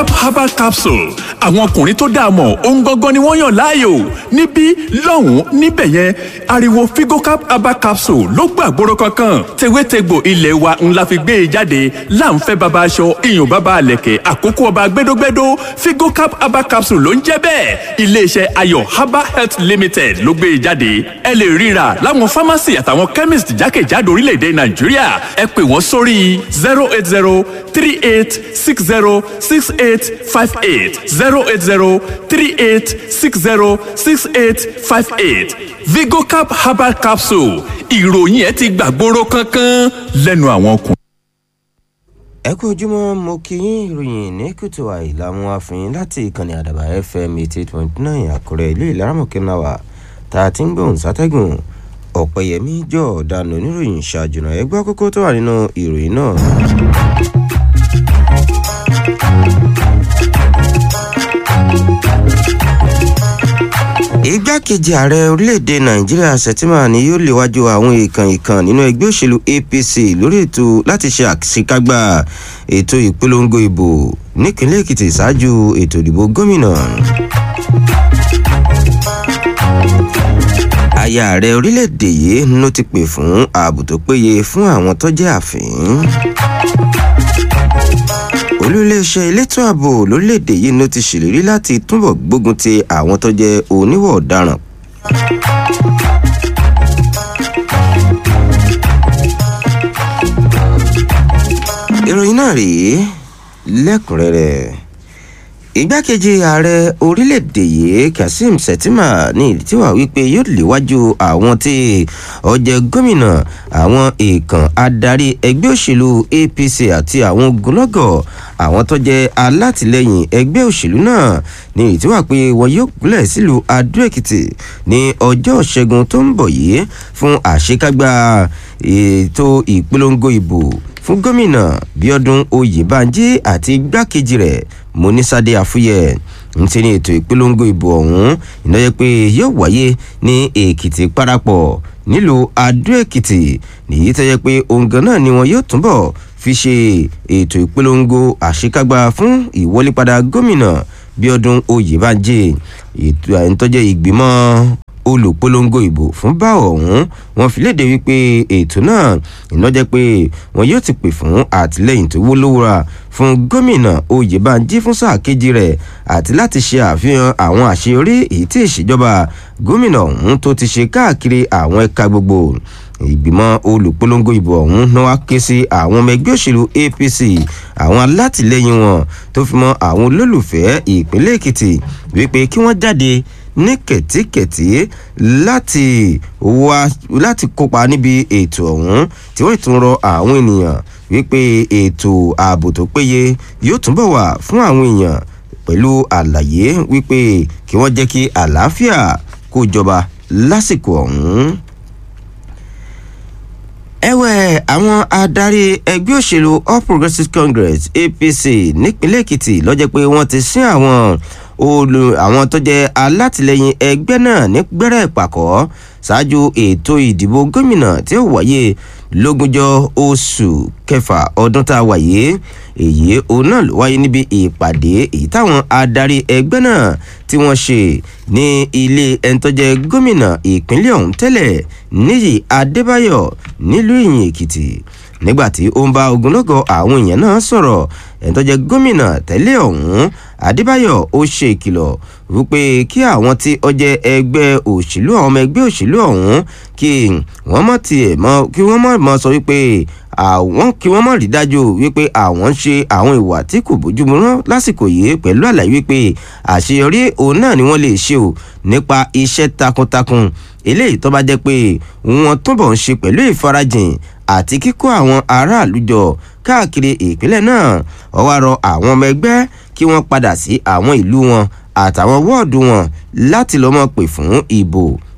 cap herbal capsule àwọn ọkùnrin tó dáa mọ̀ ohun gangan ni wọ́n yàn láàyò níbí lọ́hùn-ún níbẹ̀ yẹn ariwo figocap herbal capsule ló gbàgbóró kankan tewétegbò ilé wa ńlá fi gbé e jáde láǹfẹ́ baba aṣọ iyùn baba àlẹ̀kẹ̀ àkókò ọba gbẹdógbẹdó figocap herbal capsule ló ń jẹ́ bẹ́ẹ̀ iléeṣẹ́ ayọ̀ herbal health limited ló gbé e jáde ẹ lè ríra láwọn pharmacy àtàwọn chemist jákèjádò orílẹ̀-èdè nàìjíríà ẹ pè wọ́n sórí zero eight zero three eight six zero six eight five eight zero eight zero three eight six zero six eight five eight vigocap herbal capsule ìròyìn ẹ ti gbàgbóró kankan lẹ́nu àwọn ọkùnrin. ẹ kú ojúmọ́ mo kí yín ìròyìn ní kùtù àìlàmú àfihàn láti ìkànnì àdàbà fm eighty eight point nine àkúrẹ́ ìlú ìlaramọ̀kẹ́náwá tá a ti ń gbóhùn sátẹ́gùn ọ̀pẹ̀yẹmí jọ ọ̀daràn oníròyìn ṣáàjùnà ẹgbẹ́ kókó tó wà nínú ìròyìn náà. igbákejì ààrẹ orílẹ̀-èdè nàìjíríà sẹ́tìmà ni yóò léwájú àwọn ìkàn ìkàn nínú ẹgbẹ́ òṣèlú apc lórí ètò láti ṣe àṣekágbá ètò ìpolongo ìbò nípínlẹ̀ èkìtì ṣáájú ètò ìdìbò gómìnà. aya ààrẹ orílẹ̀-èdè yìí ló ti pè fún ààbò tó péye fún àwọn tó jẹ́ àfín olùléeṣẹ́ elétò ààbò lórílẹ̀‐èdè yìí ló ti ṣèlérí láti túbọ̀ gbógun ti àwọn tó jẹ́ oníwọ̀ ọ̀daràn. ìròyìn náà rèé lẹ́kùnrẹ́rẹ́ igbákejì ààrẹ orílẹ̀-èdè yìí kazeem shettima ní ìdítí wà wípé yóò léwájú àwọn tí ọjẹ́ gómìnà àwọn èèkàn adarí ẹgbẹ́ òṣèlú apc àti àwọn ogunlọ́gọ̀ àwọn tó jẹ́ alátìlẹyìn ẹgbẹ́ òṣèlú náà ní ìdítí wà pé wọn yóò gúnlẹ̀ sílùú adó-èkìtì ní ọjọ́ ṣẹ́gun tó ń bọ̀ yìí fún àṣekágbá ètò ìpolongo ìbò fún gómìnà bíọ́dún oyèbánjí àti igbákejì rẹ̀ monísádé àfúyẹ ntí ní ètò ìpolongo ìbò ọ̀hún ìnáyẹ pé yóò wáyé ní èkìtì parapọ̀ nílùú adó èkìtì nìyí tó yẹ pé òǹgàn náà ni wọn yóò túbọ̀ fi ṣe ètò ìpolongo àṣekágbá fún ìwọlépadà gómìnà bíọ́dún oyèbánjí ètò àìntọ́jẹ́ ìgbìmọ̀ olùpolongo ìbò fún bá ọ̀hún wọn fi léde wípé ètò náà iná jẹ́ pé wọn yóò ti pè fún àtìlẹyìn tó wólówóra fún gómìnà oyèbánjí fún sáà kejì rẹ̀ àti láti ṣe àfihàn àwọn àṣeyọrí èyí tí ìṣèjọba gómìnà ọ̀hún tó ti ṣe káàkiri àwọn ẹ̀ka gbogbo ìgbìmọ̀ olùpolongo ìbò ọ̀hún náà wá ké sí àwọn ọmọ ẹgbẹ́ òṣèlú apc àwọn alátìlẹyìn wọn tó fi mọ àwọn olólùfẹ́ ìpínlẹ̀ èkìtì wípé kí wọ́n jáde ní kẹ̀tíkẹ̀tí láti wá láti kópa níbi ètò ọ̀hún tí wọ́n tún rọ àwọn ènìyàn wípé ètò ààbò tó péye yóò túbọ̀ wà fún àwọn èèyàn pẹ̀lú àlàyé wípé kí wọ́n jẹ́ kí àlàáfíà kó jọba lásìkò ọ̀hún ẹ̀wẹ̀ àwọn adarí ẹgbẹ́ òṣèlú all progressives congress apc nípínlẹ̀ èkìtì lọ́jọ́ pé wọ́n ti sín àwọn olù àwọn tó jẹ́ alátìlẹyìn ẹgbẹ́ náà ní gbẹ́rẹ́ ìpàkọ́ ṣáájú ètò ìdìbò gómìnà tí ó wáyé lógúnjọ́ oṣù kẹfà ọdún tá a wáyé èyí òun náà ló wáyé níbi ìpàdé èyí táwọn adarí ẹgbẹ́ náà tí wọ́n ṣe ní ilé ẹni tó jẹ́ gómìnà ìpínlẹ̀ ọ̀hún tẹ́lẹ̀ níyì adébáyọ̀ nílùú ìyìn èkìtì nígbàtí ó ń bá ogunlọ́gọ̀ àwọn èèyàn náà sọ̀rọ̀ ẹni tó jẹ́ gómìnà tẹ́lẹ̀ ọ̀hún adébáyọ̀ ó ṣe ìkìlọ̀ wípé kí àwọn tí ó jẹ́ ẹgbẹ́ òṣèlú àwọn ọmọ ẹgbẹ́ òṣèlú ọ̀hún kí wọ́n mọ̀ tiẹ̀ mọ́ kí wọ́n mọ̀ mọ́ sọ wípé àwọn kí wọ́n mọ̀ rí dájú wípé àwọn ń ṣe àwọn ìwà tí kò bójúmu rán lásìkò yìí pẹ̀lú àlàyé wípé àṣeyọrí òun náà ni wọ́n lè ṣe o nípa iṣẹ́ takuntakun eléyìí tó bá jẹ́ pé wọ́n túbọ̀ ń ṣe pẹ̀lú ìfarajìn àti kíkó àwọn aráàlú jọ káàkiri ìpínlẹ̀ náà ó wá rọ àwọn ọmọ ẹgbẹ́ kí wọ́n padà sí àwọn ìlú wọn àtàwọn wọ́ọ̀dù wọn láti lọ́mọ pè fún ìbò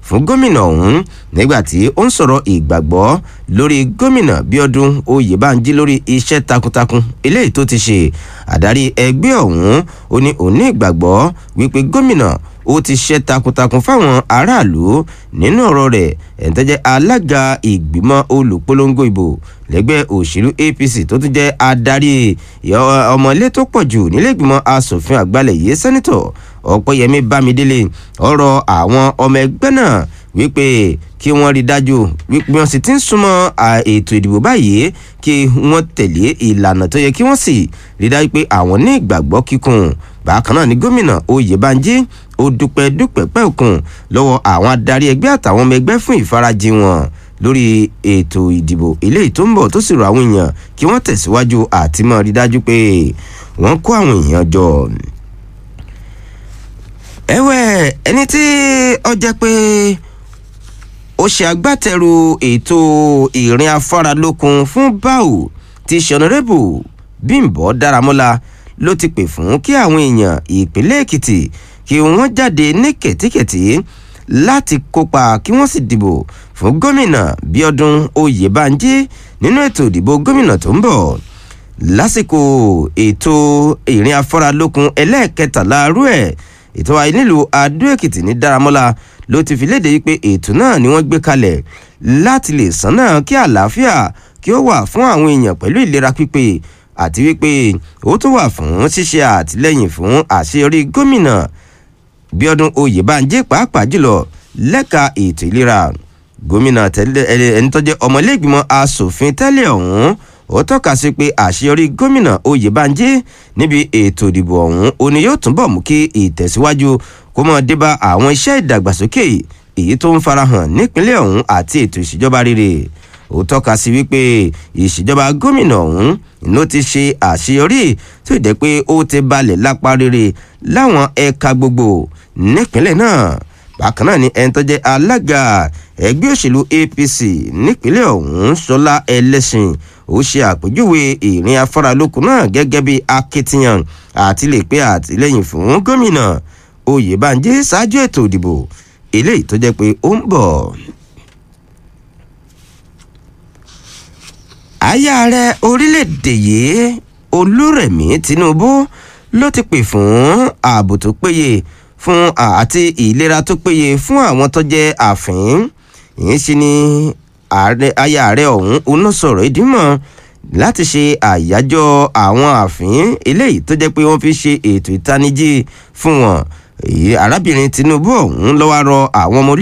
fún gómìnà ọ̀hún nígbà tí ó ń sọ̀rọ̀ ìgbàgbọ́ lórí gómìnà bíọ́dún oyèbánjí lórí iṣẹ́ takuntakun eléyìí tó ti ṣe àdarí ẹgbẹ́ ọ̀hún ó ní òní ìgbàgbọ́ wípé gómìnà ó ti ṣe takuntakun fáwọn aráàlú nínú ọ̀rọ̀ rẹ̀ ẹ̀ńtẹ́jẹ́ alága ìgbìmọ̀ olùpolongo ìbò lẹ́gbẹ́ òṣèlú apc tó tún jẹ́ adarí ọmọlé tó pọ̀ jù nílé ìgbìmọ̀ asòfin àgbàlẹ̀ yìí sẹ́nitọ̀ ọ̀pẹ́yẹmí bámidélé ọ̀rọ̀ àwọn ọmọ ẹgbẹ́ náà wípé kí wọ́n rí dájú wípé wọ́n sì ti ń súnmọ́ ètò ìdìbò báyìí kí wọ́n tẹ̀lé ìlànà tó yẹ kí wọ́n sì rí dájú pé àwọn ní ìgbàgbọ́ kíkún bákan náà ni gómìnà oyèbánjí ó dúpẹ́ dúpẹ́ pẹ́ òkun lọ́wọ́ àwọn adarí ẹgbẹ́ àtàwọn ọmọ ẹgbẹ́ fún ìfarajì wọn lórí ètò ìdìbò eléyìí tó ń bọ̀ tó sì rọ àwọn èèyàn kí wọ́n tẹ̀síwájú àti mọ́ rí dájú pé wọ́n kó àwọn èèyàn jọ. ẹ̀wẹ̀ ẹni tí ó jẹ́ pé ó ṣe agbátẹrù ètò ìrìn afáralókun fún báwò ti ṣọ̀nàrẹ́bù bímbọ́ dáramọ́lá ló ti pè fún kí àwọn èèyàn ìpínlẹ̀ èkìtì kí wọ́n jáde ní kẹ̀tíkẹ̀tí láti kópa kí wọ́n sì dìbò fún gómìnà bíọ́dún oyèbánjí nínú ètò ìdìbò gómìnà tó ń bọ̀ lásìkò ètò ìrìn afáralókun ẹlẹ́ẹ̀kẹtàlá rú ẹ̀ ètò àì nílùú adó èkìtì ní dáramọ́lá ló ti fi léde wípé ètò náà ni wọ́n gbé kalẹ̀ láti lè sánà kí àlàáfíà kí ó wà fún àwọn èèyàn pẹ̀lú ìlera pípé àti wípé ó tún wà fún ṣíṣe àtìlẹyìn fún àṣeyọrí gómìnà bíọ́dún oyèbánjí pàápàá jùlọ lẹ́ka ètò ìlera gómìnà tẹ́lẹ̀ ẹni tó jẹ́ ọmọlẹ́gbìmọ̀ asòfin tẹ́lẹ̀ ọ̀hún ó tọ́ka sí pé àṣeyọrí gómìnà oyèbánjí níbi ètò ìdìbò ọ̀hún ó ní yóò túnbọ̀ mú kí ìtẹ̀síwájú kó mọ́ débá àwọn iṣẹ́ ìdàgbàsókè èyí tó ń farahàn nípínlẹ̀ ọ̀hún àti ètò ìṣèjọba rere ó tọ́ka sí wípé ìṣèjọba gómìnà ọ̀hún ló ti ṣe àṣeyọrí tó jẹ́ pé ó ti balẹ̀ lápá rere láwọn ẹ̀ka gbogbo nípínlẹ̀ náà bákan náà ni ẹni tó jẹ́ alága ẹgbẹ́ òṣèlú apc nípínlẹ̀ ọ̀hún ṣọlá ẹlẹ́sìn ó ṣe àpèjúwe ìrìn afáralókun náà gẹ́gẹ́ bí akitiyan àti lè pé àtìlẹ́yìn fún gómìnà oyèbánjí ṣáájú ètò ìdìbò eléyìí tó jẹ́ pé ó ń bọ̀. aya ààrẹ orílẹ̀-èdè yìí olúrẹ̀mí tinubu ló ti pè fún ààbò tó péye fún àti ìlera tó péye fún àwọn tó jẹ́ àfín ìyẹn sì ni aya ààrẹ ọ̀hún oná sọ̀rọ̀ ìdímọ̀ láti ṣe àyájọ́ àwọn àfín eléyìí tó jẹ́ pé wọ́n fi ṣe ètò ìtanijí fún wọn arábìnrin tinubu ọ̀hún lọ́wọ́ rọ àwọn ọmọ